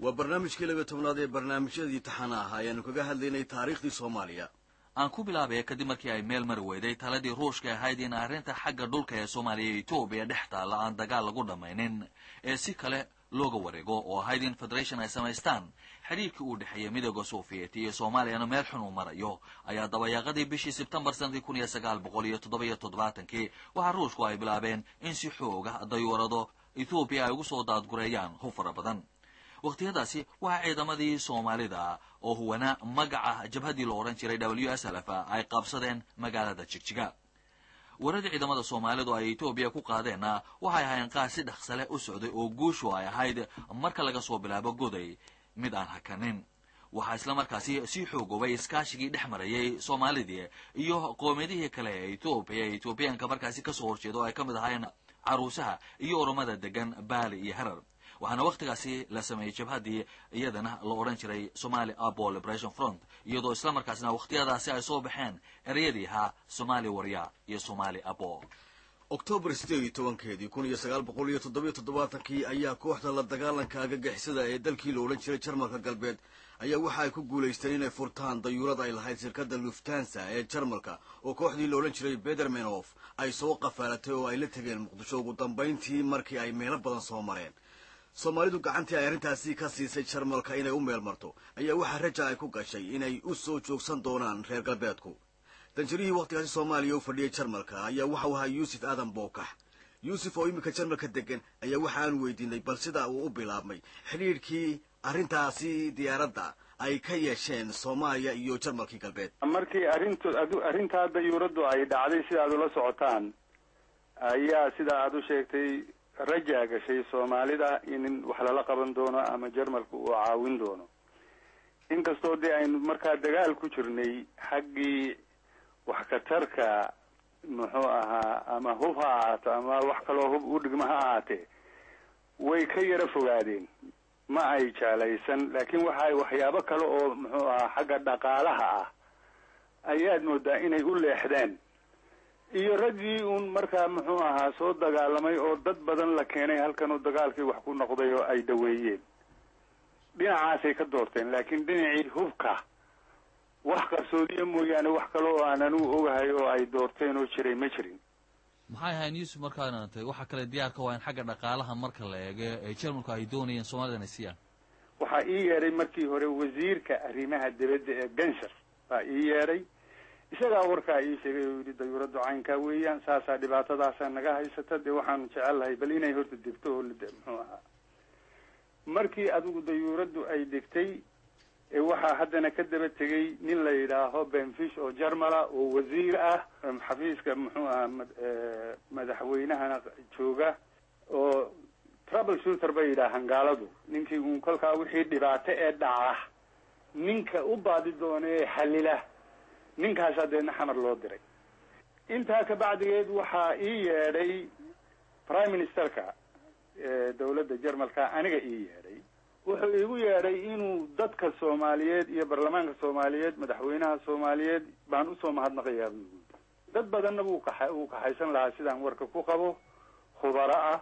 waa barnaamijkii labiyo tobnaad ee barnaamijyadii taxana ah ayaanu kaga hadlaynay taariikhdii soomaaliya aan ku bilaabaya kadib markii ay meel mari weyday taladii ruushka ahayd in arrinta xagga dhulka ee soomaaliya iyo etoobiya dhex taalla aan dagaal lagu dhammaynin ee si kale looga wareego oo ahayd in federation ay samaystaan xidhiirkii uu dhexeeyey midooda soviet iyo soomaaliyana meel xun uu marayo ayaa dabayaaqadii bishii sebtembar sanadii kun iyo sagaal boqol iyo toddobiyo toddobaatankii waxaa ruushku ay bilaabeen in si xooga dayuurado ethoobiya ay ugu soo daadgureeyaan hub fara badan wakhtiyadaasi waxaa ciidamadii soomaalida oo huwana magaca jabhaddii la odhan jiray w s l f ay qabsadeen magaalada jigjiga waradii ciidamada soomaalidu ay etoobiya ku qaadeenna waxay ahayn qaar si dhaqsale u socday oo guushu ay ahayd marka laga soo bilaabo goday mid aan hakanin waxaa isla markaasi sii xoogoobay iskaashigii dhex marayay soomaalidii iyo qoomiyadihii kale ee etoobiya ee etoobiyaanka markaasi kasoo horjeeda oo ay ka mid ahayn caruusaha iyo oromada degan baali iyo harar waxaana wakhtigaasi la sameeyey jabhaddii iyadana la odhan jiray somali abo liberation front iyadoo isla markaasna wakhtiyadaasi ay soo baxeen ereyadii ahaa somali warya iyo somali abo oktoobar sideed iyo tobankeedii kun iyo sagaal boqol iyo toddobiyo toddobaatankii ayaa kooxda la dagaalanka agagixisada ee dalkii la odhan jiray jarmalka galbeed ayaa waxa ay ku guulaysteen inay furtaan dayuurad ay lahayd shirkadda luftansa ee jarmalka oo kooxdii la odhan jiray bedermenof ay soo qafaalatay oo ay la tegeen muqdisho ugu dambayntii markii ay meelo badan soo mareen soomaalidu gacantii ay arrintaasi ka siisay jarmalka inay u meel marto ayaa waxaa raja ay ku gashay inay u soo joogsan doonaan reer galbeedku danjirihii wakhtigaasi soomaaliya u fadhiyay jarmalka ayaa waxau ahaa yuusuf aadan bookax yuusuf oo iminka jarmalka degan ayaa waxa aan weydiinay bal sida uu u bilaabmay xidhiidhkii arrintaasi diyaaradda ay ka yeesheen soomaaliya iyo jarmalkii galbeed markii arrintu arrintaa dayuuraddu ay dhacday sida aad ula socotaan ayaa sida aada u sheegtay rajaa gashay soomaalida in wax lala qaban doono ama jarmalka uu caawin doono inkastoo dee aynu markaa dagaal ku jirnay xaggii wax katarka muxuu ahaa ama hub ha ahaato ama wax kaloo hub u dhigma ha ahaatee way ka yaro fogaadeen ma ay jaalaysan laakiin waxa ay waxyaabo kale oo muxuu ahaa xagga dhaqaalaha ah ayaad moodaa inay u leexdeen iyo raggii uun markaa muxuu ahaa soo dagaalamay oo dad badan la keenay halkan oo dagaalkii wax ku noqday oo ay daweeyeen dhinacaasay ka doorteen laakiin dhinacii hubka wax qarsoodiya mooyaane wax kale oo aan anigu ogahay oo ay doorteen oo jiray ma jirin maxay ahayn yuusuf markaana tay waxa kale diyaarka waa in xagga dhaqaalaha marka la eego ee jarmalku ay doonayeen soomaalida inay siiyaan waxaa ii yeedhay markii hore wasiirka arrimaha dibadda ee gansar baa ii yeedhay isagaa warkaa ii sheegay oo yidhi dayuuraddu caynkaa weeyaan saasaa dhibaatadaasaa naga haysata dee waxaanu jecel lahay bal inay horta degto oo muxuu ahaa markii adigu dayuuraddu ay degtay waxaa haddana ka daba tegay nin la yidhaaho benfish oo jarmala oo wasiir ah xafiiska muxuu ahaa madaxweynahana jooga oo trouble shooter bay yidhaahaan gaaladu ninkii uun kolkaa wixii dhibaato ee dhaca ninka u baadi doona ee xalila ninkaasaa deedna xamar loo diray intaa kabacdigeed waxaa ii yeedhay prime ministerka dawladda jarmalka aniga ii yeedhay wuxuu iigu yeedhay inuu dadka soomaaliyeed iyo baarlamaanka soomaaliyeed madaxweynaha soomaaliyeed baan usoo mahadnaqayaa buu igu dad badanna wuu kaxa wuu kaxaysan lahaa sidaan warka ku qabo khubaro ah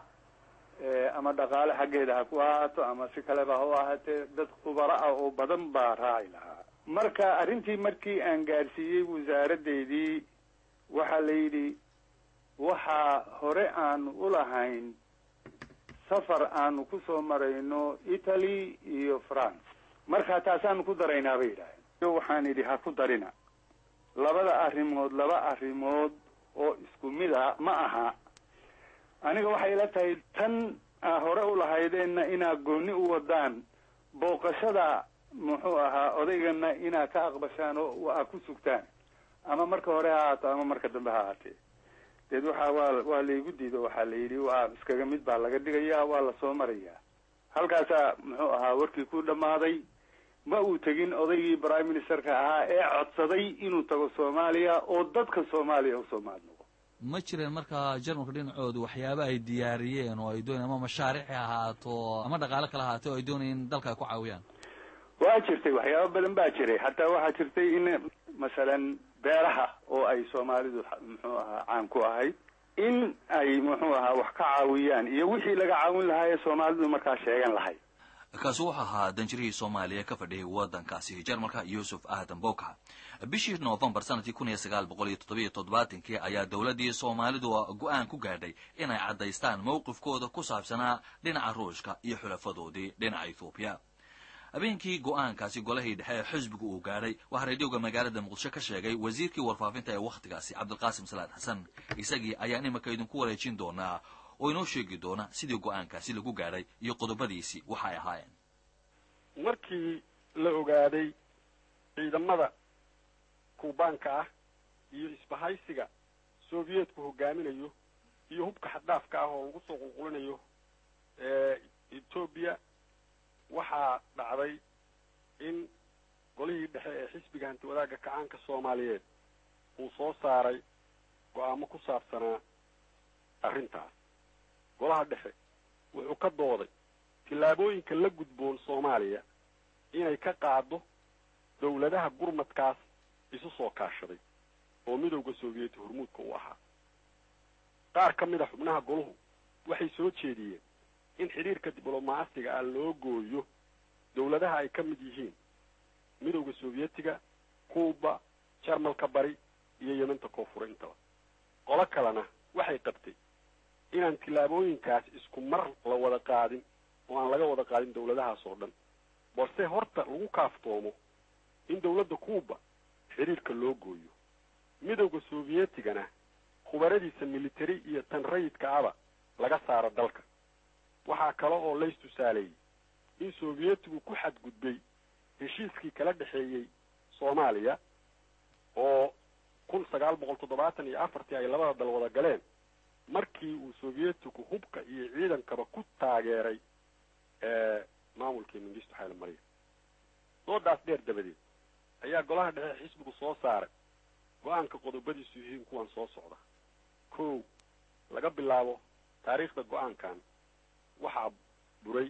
ama dhaqaale xaggeeda ha ku ahaato ama si kaleba ha u ahaatee dad khubaro ah oo badan baa raaci lahaa marka arrintii markii aan gaadhsiiyey wasaaradeydii waxaa la yidhi waxaa hore aanu ulahayn safar aanu kusoo marayno italy iyo france marka taasaanu ku daraynaa bay yidhaaheen waxaan idhi ha ku darina labada arrimood laba arrimood oo isku mid a ma aha aniga waxay ila tahay tan aa hore u lahaydeenna inaad gooni u wadaan booqashada muxuu ahaa odaygana inaad ka aqbashaan oo aad ku sugtaan ama marka hore ha ahaato ama marka dambe ha ahaatee deed waxaa waa waa laygu diido waxaa la yidhi waa iskaga mid baa laga dhigayaa waa lasoo marayaa halkaasaa muxuu ahaa warkii ku dhammaaday ma uu tegin odaygii prime ministerka ahaa ee codsaday inuu tago soomaaliya oo dadka soomaaliya usoo mahadnaqo ma jireen markaa jarmalka dhinacoodu waxyaaba ay diyaariyeen oo ay doonayeen ama mashaariic ha ahaato ama dhaqaale kala ahaato oo ay doonayeen in dalka ay ku caawiyaan waa jirtay waxyaaba badan baa jiray hataa waxaa jirtay in masalan beeraha oo ay soomaalidu muxuu ahaa caan ku ahayd in ay muxuu ahaa wax ka caawiyaan iyo wixii laga caawin lahaa ee soomaalidu markaa sheegan lahayd kaasi wuxuu ahaa danjirihii soomaaliya ka fadhiyay waddankaasi jarmalka yuusuf aadan bowka bishii noofembar sanadkii kun iyo sagaal boqol iyo toddobiyo toddobaatankii ayaa dowladdii soomaalidu go-aan ku gaadhay inay caddaystaan mowqifkooda ku saabsanaa dhinaca ruushka iyo xulafadoodii dhinaca ethoobiya habeenkii go-aankaasi golahii dhexe ee xisbigu uu gaadhay waxaa radioga magaalada muqdisho ka sheegay wasiirkii warfaafinta ee wakhtigaasi cabdilqaasim salaad xasan isagii ayaan iminka idinku wareejin doonaa oo inoo sheegi doona sidii go-aankaasi lagu gaadhay iyo qodobadiisii waxa ay ahaayeen markii la ogaaday ciidamada kuubaanka ah iyo isbahaysiga soviyeetku hogaaminayo iyo hubka xaddhaafka ah oo lagu soo qulqulinayo etoobiya waxaa dhacday in golihii dhexe ee xisbiga hanti wadaagga kacaanka soomaaliyeed uu soo saaray go-aamo ku saabsanaa arrintaas golaha dhexe wuxuu ka dooday tillaabooyinka la gudboon soomaaliya inay ka qaado dawladaha gurmadkaas isu soo kaashaday oo midowda soviyeeti hormuudka u ahaa qaar ka mid a xubnaha goluhu waxay soo jeediyeen in xidhiirka diblomaasiga ah loo gooyo dawladaha ay ka mid yihiin midowda sovietiga cuuba jarmalka bari iyo yementa koonfure intaba qolo kalena waxay qabtay inaan tillaabooyinkaas isku mar la wada qaadin oo aan laga wada qaadin dawladahaas oo dhan balse horta lagu kaaftoomo in dawladda cuuba xidhiirka loo gooyo midowda sovietigana khubaradiisa military iyo tan rayidka aba laga saaro dalka waxaa kale oo lays tusaaleeyey in sovietigu ku xadgudbay heshiiskii kala dhexeeyey soomaaliya oo kun sagaal boqol toddobaatan iyo afartii ay labada dal wada galeen markii uu sovietigu hubka iyo ciidankaba ku taageeray maamulkii mingisto xayla mariya doodaas dheer dabadeed ayaa golaha dhexe xisbigu soo saaray go-aanka qodobadiisu yihiin kuwan soo socda kow laga bilaabo taariikhda go-aankan waxaa buray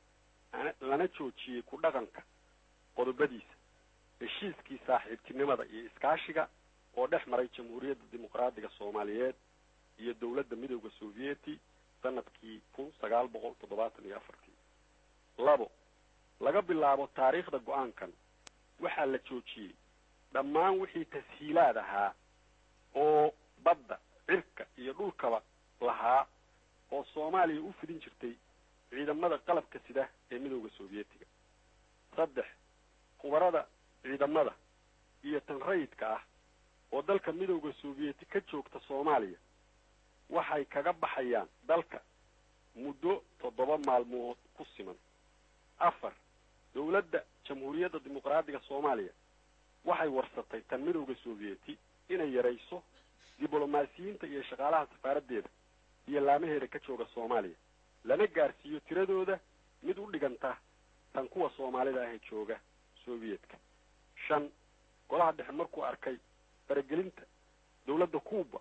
lana joojiyey ku dhaqanka qodobadiisa heshiiskii saaxiibtinimada iyo iskaashiga oo dhex maray jamhuuriyadda dimuqraadiga soomaaliyeed iyo dawladda midowda sovieti sanadkii kun sagaal boqol toddobaatan iyo afartii labo laga bilaabo taariikhda go-aankan waxaa la joojiyey dhammaan wixii tashiilaad ahaa oo badda cirka iyo dhulkaba lahaa oo soomaaliya u fidin jirtay ciidamada qalabka sida ee midowda sovietiga saddex khubarada ciidamada iyo tan rayidka ah oo dalka midowda sovieti ka joogta soomaaliya waxay kaga baxayaan dalka muddo toddoba maalmood ku siman afar dawladda jamhuuriyadda dimuqraadiga soomaaliya waxay warsatay tan midowda sovieti inay yarayso diblomaasiyiinta iyo shaqaalaha safaaraddeeda iyo laamaheeda ka jooga soomaaliya lana gaarsiiyo tiradooda mid u dhiganta tan kuwa soomaalida ahee jooga soviyedka shan golaha dhexe markuu arkay faragelinta dawladda cuuba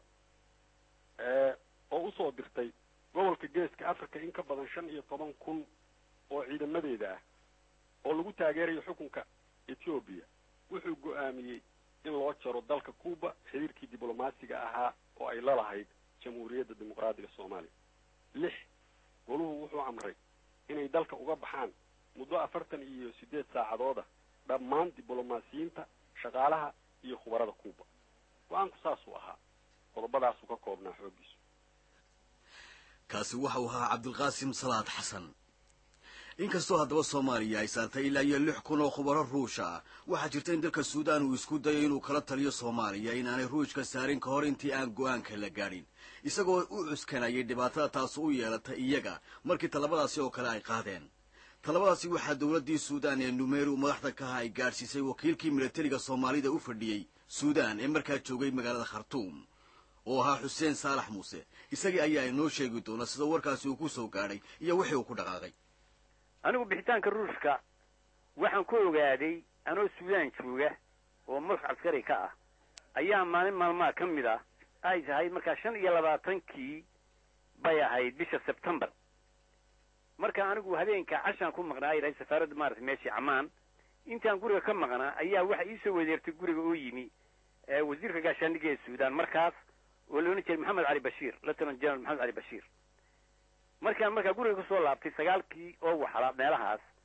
oo usoo dirtay gobolka geeska africa in ka badan shan iyo toban kun oo ciidamadeeda ah oo lagu taageerayo xukunka ethoobiya wuxuu go-aamiyey in loo jaro dalka cuuba xiriirkii diblomaasiga ahaa oo ay la lahayd jamhuuriyadda dimuqraadiga soomaaliya lix goluhu wuxuu amray inay dalka uga baxaan muddo afartan iyo siddeed saacadooda dhammaan diblomaasiyiinta shaqaalaha iyo khubarada cuuba go-aanku saasuu ahaa qodobadaasuu ka koobnaa xooggiisu kaasi waxa uu ahaa cabdilqaasim salaad xasan inkastoo haddaba soomaaliya ay saartay ilaa iyo lix kun oo khubaro ruusha ah waxaa jirta in dalka suudaan uu isku dayo inuu kala taliyo soomaaliya inaanay ruushka saarin ka hor intii aan go-aanka la gaadhin isagoo u cuskanayay dhibaatada taas u yeelatay iyaga markii talabadaasi oo kale ay qaadeen talabadaasi waxaa dowladdii suudaan ee numeru madaxda kaha ay gaadhsiisay wakiilkii milatariga soomaalida u fadhiyey suudaan ee markaa joogay magaalada khartuum oo ahaa xuseen saalax muuse isagii ayaa inoo sheegi doona sida warkaasi uu ku soo gaadhay iyo wixii uu ku dhaqaaqay anigu bixitaanka ruushka waxaan ku ogaaday anoo suudaan jooga oo madax caskari ka ah ayaa maalin maalmaha ka mid ah ay tahay markaa shan iyo labaatankii bay ahayd bisha sebtembar marka anigu habeenka cashaan ku maqnaa ay dhahay safaaradda maaragtay meeshii camaan intaan guriga ka maqnaa ayaa waxa iisoo wedeertay guriga oo yimi wasiirka gaashaandhigga ee suudaan markaas oo la odhan jiray maxamed cali bashiir lieutenant general maxamed cali bashiir markaan markaa guriga kusoo laabtay sagaalkii oo waxla meelahaas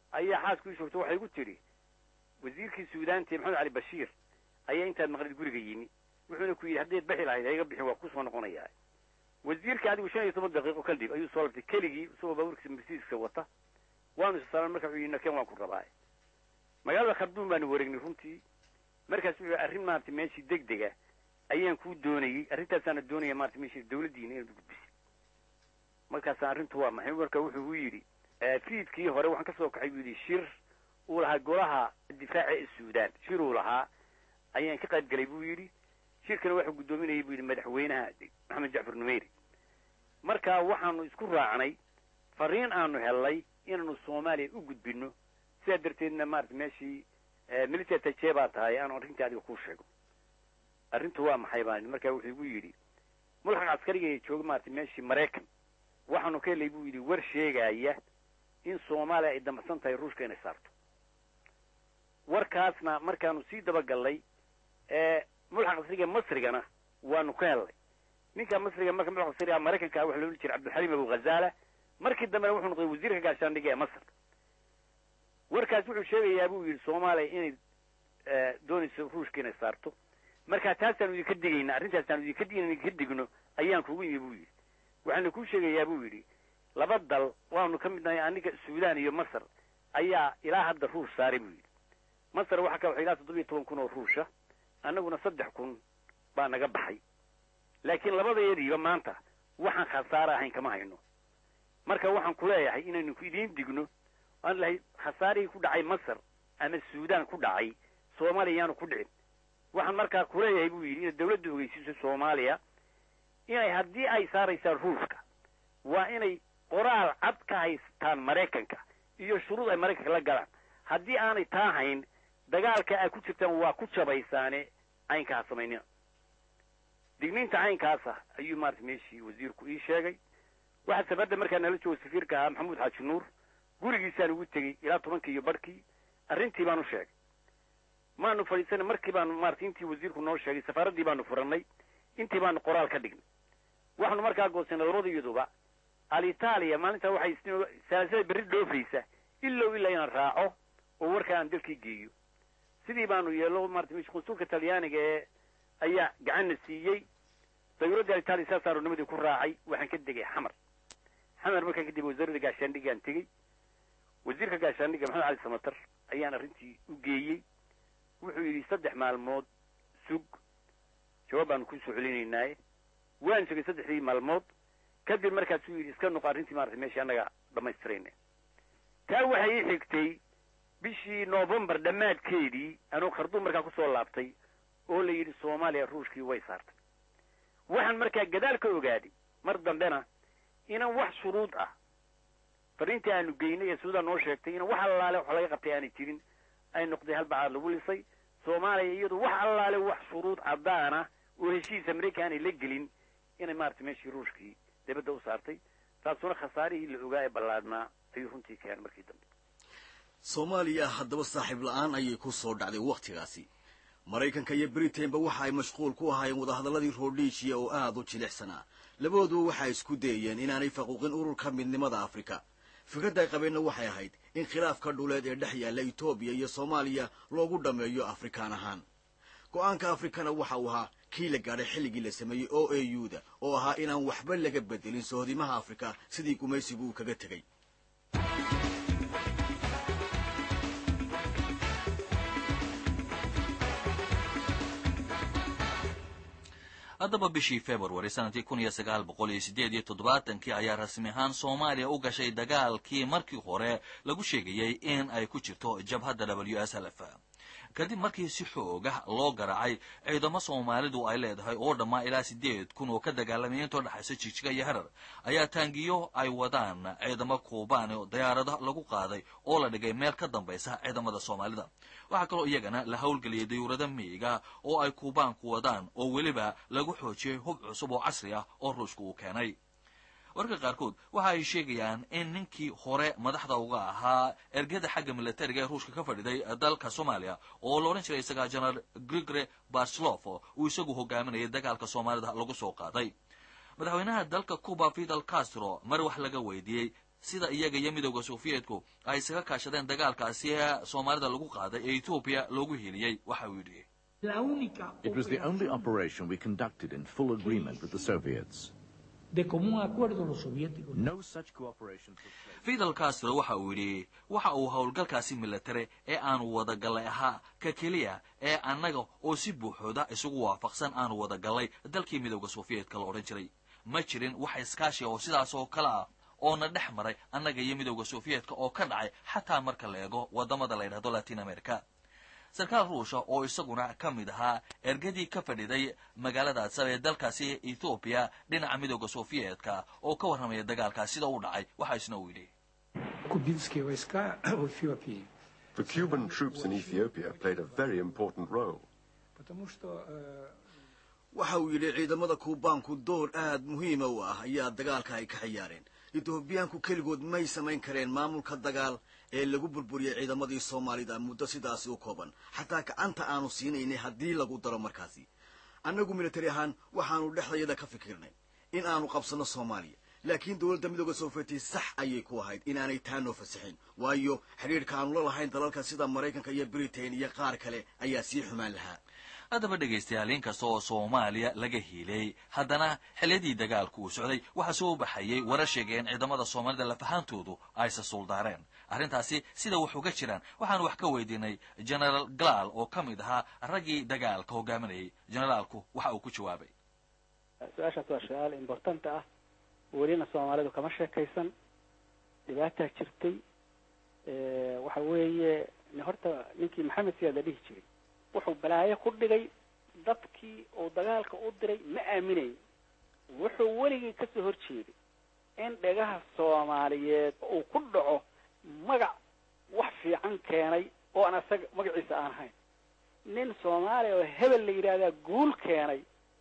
ayaa xaasku ii joogto waxay igu tidhi wasiirkii suudaanti maxamed cali bashiir ayaa intaad maqlid guriga yimi wuxuuna ku yidhi haddayd bixi lahayd hayga bixin waa kusoo noqonayaa wasiirka adigu shan iyo toban daqiiqo kadib ayuu soo labtay keligii isagoo baabuurkiisa mercedeska wata waanu isasaaran marka wuxuu yidhi naken waan ku rabaa magaalada kharduum baanu wareegnay runtii markaas wuxuu arrin maarata meeshii deg dega ayaan kuu doonayey arrintaasaana doonaya maarata meeshii dawladdiina inaad gudbisay markaasaan arrintu waa maxay marka wuxuu u yidhi fiidkii hore waxaan kasoo kaxay buu yidhi shir uu lahaa golaha difaaca ee suudaan shir uu lahaa ayaan ka qayb galay buu yidhi shirkana waxuu guddoominayay buu yidhi madaxweynaha maxamed jacfar numeyri marka waxaanu isku raacnay fariin aanu hellay inaanu soomaaliya u gudbino sidaa darteedna maarata meeshii military taje baa tahay aanu arrintii adiga kuu sheego arrintu waa maxay baa marka wuxuu igu yidhi mulxaq caskariga ee jooga maarata meeshii maraykan waxaanu ka helay buu yidhi war sheegaya in soomaaliya ay damacsan tahay ruushka inay saarto warkaasna markaanu sii dabagallay ee mulxaq casriga masrigana waanu ka hellay ninka masriga marka mulxaq casriga maraykanka waxa loola jiray cabdilxaliim abu ghazaala markii dambena wuxuu noqday wasiirka gaashaandhiga ee masr warkaas wuxuu sheegayaa buu yidhi soomaaliya inay doonayso ruushka inay saarto marka taasaanu idinka digayna arrintaasaan idinka digayna idinka digno ayaan kugu yimi buu yidhi waxaana kuu sheegayaa buu yidhi laba dal waanu ka mid nahay aniga suudaan iyo masar ayaa ilaa hadda ruush saaray buu yidhi masar waxaa ka waxay ilaa toddoba iyo toban kun oo ruusha annaguna saddex kun baa naga baxay laakiin labadayadiiba maanta waxaan khasaare ahayn kama hayno marka waxaan ku leeyahay inaynu idiin digno aan lahay khasaarihii ku dhacay masar ama suudaan ku dhacay soomaaliya yaanu ku dhicin waxaan markaa kuleeyahay buu yidhi inaad dawladda ogeysiiso soomaaliya inay haddii ay saaraysaan ruushka waa inay qoraal cad ka haystaan maraykanka iyo shuruud ay maraykanka la galaan haddii aanay taa hayn dagaalka ay ku jirtaan waa ku jabaysaane caynkaa samaynina digniinta caynkaasa ayuu maarata meeshii wasiirku ii sheegay waxaa safarda markaa nala jooga safiirka ahaa maxamuud xaaji nuur gurigiisaan ugu tegey ilaa tobankii iyo barhkii arrintii baan u sheegay maanu fadhiisana markii baanu maarata intii wasiirku noo sheegay safaaraddii baanu furannay intii baanu qoraal ka dhignay waxaanu markaa goosanay labadayaduba alitaaliya maalintaa waxay salasada berri dhoofaysa ilow ilaa inaan raaco oo warkaa aan dalkii geeyo sidii baanu yeelo maarata mesh qunsulka talyaaniga ee ayaa gacanna siiyey dawladda alitaaliya saasaanu nimadii ku raacay waxaan ka degay xamar xamar markaan kadib wasaaradda gaashaandhigaan tegey wasiirka gaashaandhiga maxamed cali samatar ayaan arrintii u geeyey wuxuu yidhi saddex maalmood sug jawaab baanu kusoo celinaynaaye waan sugay saddexdii maalmood kadib markaasuu yidhi iska noqo arrintii maarata meeshii annaga dhammaystirayna taa waxay ii xigtay bishii novembar dhammaadkeedii anuu kharduum markaa kusoo laabtay oo la yidhi soomaaliya ruushkii way saartay waxaan markaa gadaal ka ogaaday mar dambena inaan wax shuruud ah fariintii aanu geynay ee suudaan noo sheegtay inaan wax allaale wax laga qabtay aanay jirin ay noqday halbacaad lagu lisay soomaaliya iyadu wax allaale wax shuruud caddaana oo heshiis amerika aanay la gelin inay maarata meeshii ruushkii dibadda u saartay taasuna khasaarihii la ogaa ee ballaadhnaa ayuu runtii keenay markii dambe soomaaliya haddaba saaxiib la-aan ayay ku soo dhacday wakhtigaasi maraykanka iyo britainba waxa ay mashquul ku ahaayeen wadahadalladii roodhiishiya oo aada u jilicsanaa labadooduba waxay isku dayeen inaanay faquuqin ururka midnimada afrika fikradda ay qabeenna waxay ahayd in khilaafka dhuleed ee dhex yaalla etoobiya iyo soomaaliya loogu dhammeeyo afrikaan ahaan go-aanka afrikana waxa uu ahaa kii la gaadhay xilligii la sameeyey o a u da oo ahaa inaan waxba laga bedelin sohdimaha afrika sidii gumaysigu uu kaga tegey haddaba bishii february sanadkii kun iyo sagaal boqol iyo sideed iyo toddobaatankii ayaa rasmi ahaan soomaaliya u gashay dagaalkii markii hore lagu sheegayey in ay ku jirto jabhadda w s l f kadib markii si xooga loo garaacay ciidamo soomaalidu ay leedahay oo dhammaa ilaa sideed kun oo ka dagaalamaya intoo dhexaysa jigjiga iyo harar ayaa taangiyo ay wadaan ciidamo kuubaan oo diyaarado lagu qaaday oo la dhigay meel ka dambaysa ciidamada soomaalida waxaa kaloo iyagana la howlgeliyay dayuurada miiga oo ay kuubaanku wadaan oo weliba lagu xoojiyey hub cusub oo casri ah oo ruushka uu keenay warka qaarkood waxa ay sheegayaan in ninkii hore madaxda uga ahaa ergada xagga militariga ee ruushka ka fadhiday dalka soomaaliya oo la odhan jiray isagaa jenaraal grigore barslof uu isagu hogaaminayay dagaalka soomaalida lagu soo qaaday madaxweynaha dalka cuba fidel castro mar wax laga weydiiyey sida iyaga iyo midowda sofiyeetku ay isaga kaashadeen dagaalkaasi ee soomaalida lagu qaaday ee etoobiya loogu heliyey waxa uu yidhi La única It was the only operación operation we conducted in full agreement with the Soviets. de común acuerdo los soviéticos. No such cooperation took place. fidel castro waxa uu yidhi waxa uu howlgalkaasi milatare ee aanu wadagallay ahaa ka keliya ee annaga oo si buuxooda isugu waafaqsan aanu wadagallay dalkii midowda sofiyeetka la odhan jiray ma jirin wax iskaashiya oo sidaas oo kale ah oona dhex maray annaga iyo midowda sofiyeetka oo ka dhacay xataa marka la eego waddamada la yidhahdo latin america sarkaal ruusha oo isaguna ka mid ahaa ergadii ka fadhiday magaalada adsab ee dalkaasi ethoobiya dhinaca midowda sofiyeetka oo ka warramaya dagaalkaas sida u dhacay waxa isna uu yidhi Кубинские войска в Эфиопии. The Cuban troops in Ethiopia played a very important role. Потому что э, waxa uu yidhi ciidamada kuubaanku door aad muhiima u ah ayaa dagaalka ay ka ciyaareen etoobiyaanku keligood may samayn kareen maamulka dagaal ee lagu burburiyey ciidamadii soomaalida muddo sidaasi u kooban xataa gacanta aanu siinaynay haddii lagu daro markaasi annagu militari ahaan waxaanu dhexdayada ka fikirnay in aanu qabsanno soomaaliya laakiin dowladda midooda soofiyeti sax ayay ku ahayd inaanay taa noo fasaxin waayo xidhiidhka aanu la lahayn dalalka sida maraykanka iyo britain iyo qaar kale ayaa sii xumaan lahaa haddaba dhegaystayaal inkasta oo soomaaliya laga hiilay haddana xilliyadii dagaalku uu socday waxaa soo baxayay warar sheegay in ciidamada soomaalida lafahaantoodu aysa suuldaareen arrintaasi sida wax uga jiraan waxaanu wax ka weydiinay generaal galaal oo ka mid ahaa raggii dagaalka hogaaminayay generaalku waxa uu ku jawaabay su-aashaas waa su-aal importante ah welina soomaalidu kama sheekaysan dhibaataa jirtay waxa weeye horta ninkii maxamed siyaad la dhihi jiray wuxuu balaayo ku dhigay dadkii uu dagaalka u diray ma aaminayn wuxuu weligii kasoo horjeeday in dhegaha soomaaliyeed uu ku dhaco magac wax fiican keenay oo aan asaga magaciisa aan ahayn nin soomaaliya oo hebel la yidhaahdaa guul keenay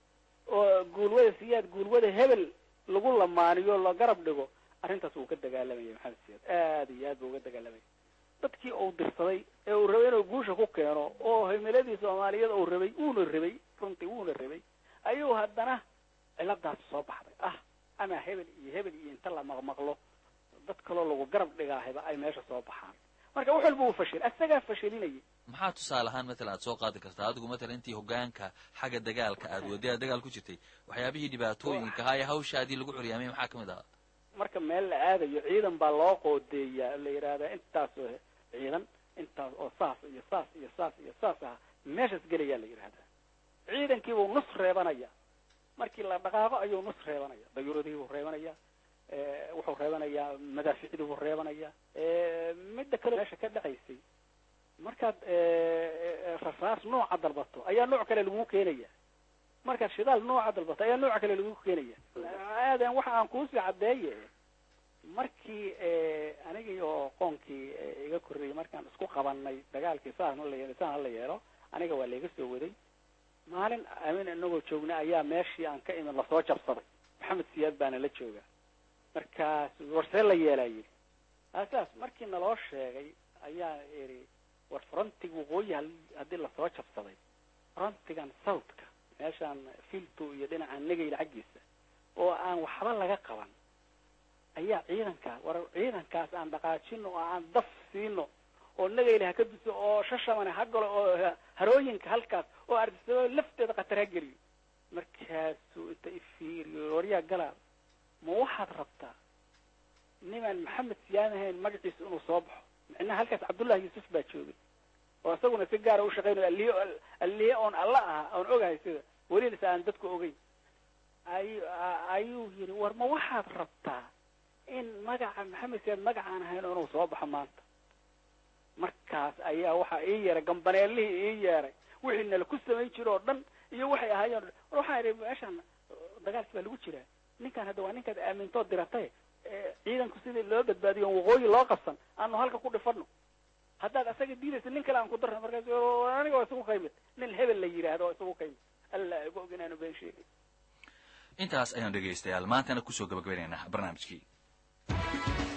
oo guulwada siyaad guulwada hebel lagu lamaaniyo la garab dhigo arrintaas wuu ka dagaalamayay maxamed siyaad aada iyo aad buu uga dagaalamaya dadkii uu dirsaday ee uu rabay inuu guusha ku keeno oo himiladii soomaaliyeed uu rabay uuna rabay runtii wuuna rabay ayuu haddana ciladaas soo baxday ah ama hebel iyo hebel iyo inta la maqmaqlo dad kaloo lagu garab dhigaahiba ay meesha soo baxaan marka wax walba uu fashil asagaa fashilinayay maxaa tusaale ahaan matalan aad soo qaadi kartaa adigu matalan intii hogaanka xagga dagaalka aad waday aad dagaal ku jirtay waxyaabihii dhibaatooyinka ahaa ee hawshaadii lagu curyaamay maxaa kamid ahaa marka meel la aadayo ciidan baa loo qoodeeyaa la yidhaahdaa intaas oo ciidan intaas oo saas iyo saas iyo saas iyo saas ah meeshaas gelayaa la yidhaahdaa ciidankiibuu nus reebanaya markii la dhaqaaqo ayuu nus reebanaya dayuuradiibuu reebanaya wuxuu reebanayaa madaaficdiibuu reebanaya midda kale meesha ka dhacaysay markaad rasaas nooca dalbato ayaa nooc kale lagu keenaya markaad shidaal nooca dalbato ayaa nooc kale lagu keenaya aadan waxa aan kuusii caddeeye markii anigii oo qoonkii iga korreeyey markaan isku qabanay dagaalkii saan hala yeelo saan hala yeelo aniga waa laiga soo waday maalin amin inagoo joogna ayaa meeshii aan ka imid lasoo jabsaday maxamed siyaad baana la jooga markaas warsee la yeelaa yidhi asaas markii naloo sheegay ayaa idhi war frontig waqooyi haddii lasoo jabsaday frontigan southka meeshaan filto iyo dhinaca negayla xaggiisa oo aan waxba laga qaban ayaa ciidankaa war ciidankaas aan dhaqaajino oo aan daf siino oo nagayla ha ka duso oo shashamane ha galo oo harooyinka halkaas oo ardisado lafteeda khatar ha geliyo markaasuu inta ifiiriyo waryaa galaal ma waxaad rabtaa nimaan maxamed siyaan ahayn magaciisa inuu soo baxo micnaha halkaas cabdullahi yuusuf baa joogay oo isaguna si gaara ushaqaynayo alliye alliye oon alla aha oon ogahay sida welilasa aan dadku ogeyn ay ayuu yidhi war ma waxaad rabtaa in magaca maxamed siyaad magacaan ahayn oo inuu soo baxo maanta markaas ayaa waxaa ii yeeray gambaneelihii ii yeeray wixii nala ku samayn jiro oo dhan iyo waxay ahaayeen war waxaan idhi meeshaan dagaalkii baa lagu jiraa ninkaan hadda waa ninkaad aamintood diratay ciidanku sidii loo badbaadiyo waqooyi loo qabsan aanu halka ku dhifano haddaad asaga diidaysa nin kale aan ku darna markaas aniga waa isugu kaymid nin hebel la yidhaahdo waa isugu kaymid alla igu og inaanu been sheegay intaas ayaan dhegaystayaal maantana kusoo gabagabaynaynaa barnaamijkii